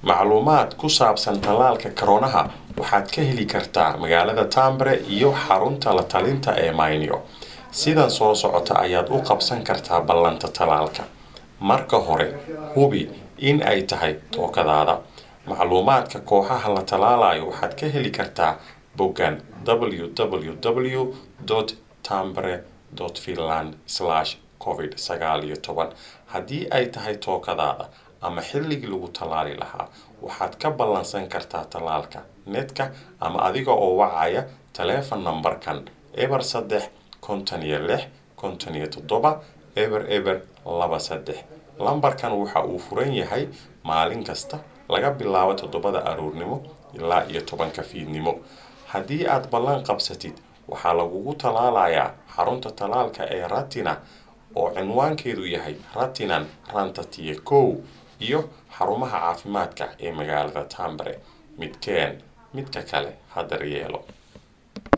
macluumaad ku saabsan tallaalka koronaha waxaad ka heli kartaa magaalada tambere iyo xarunta la talinta ee maynio sidan soo socota ayaad u qabsan kartaa ballanta tallaalka marka hore hubi in ay tahay tookadaada macluumaadka kooxaha la tallaalayo waxaad ka heli kartaa boggan www tambere finland covid sagaal iyo toban haddii ay tahay tookadaada ama xilligii lagu tallaali lahaa waxaad ka ballansan kartaa tallaalka netka ama adiga oo wacaya taleefon nambarkan eber saddex konton iyo lix konton iyo toddoba eber eber laba saddex lambarkan waxa uu furan yahay maalin kasta laga bilaabo toddobada aroornimo ilaa iyo tobanka fiidnimo haddii aad ballan qabsatid waxaa lagugu tallaalayaa xarunta tallaalka ee ratina oo cinwaankeedu yahay ratinan rantatiye kow iyo xarumaha caafimaadka ee magaalada tambere midkeen midka kale hadar yeelo